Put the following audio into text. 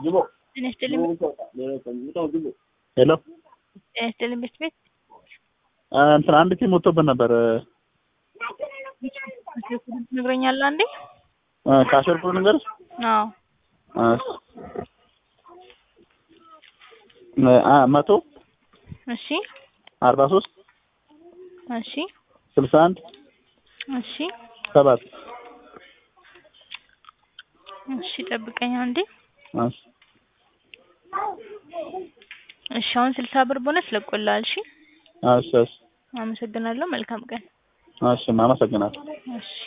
ጤና ይስጥልኝ ሄሎ ጤና ይስጥልኝ ቤት ቤት እንትን አንድ ቲም ወጥቶብን ነበር ትነግረኛለህ አንዴ ካሸርኩ ነገር አዎ መቶ እሺ አርባ ሶስት እሺ ስልሳ አንድ እሺ ሰባት እሺ ጠብቀኝ አንዴ እሺ እሺ አሁን ስልሳ ብር ቦነስ ለቆልሃል እሺ እሺ እሺ አመሰግናለሁ መልካም ቀን እሺ አመሰግናለሁ እሺ